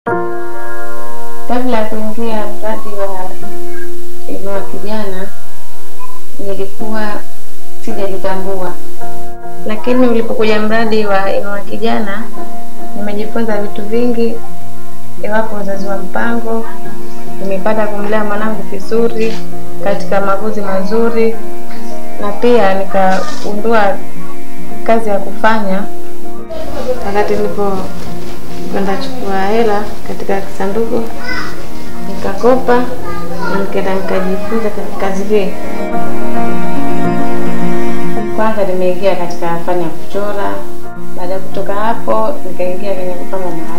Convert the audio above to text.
Kabla ya kuingia mradi wa Inua Kijana nilikuwa sijajitambua, lakini ulipokuja mradi wa Inua Kijana nimejifunza vitu vingi, iwapo uzazi wa mpango. Nimepata kumlea mwanangu vizuri katika makuzi mazuri, na pia nikagundua kazi ya kufanya wakati nilipo kwenda chukua hela katika kisanduku nikakopa, nikaenda nikajifunza katika kazi hii. Kwanza nimeingia katika fani ya kuchora. Baada ya kutoka hapo, nikaingia kwenye kupamba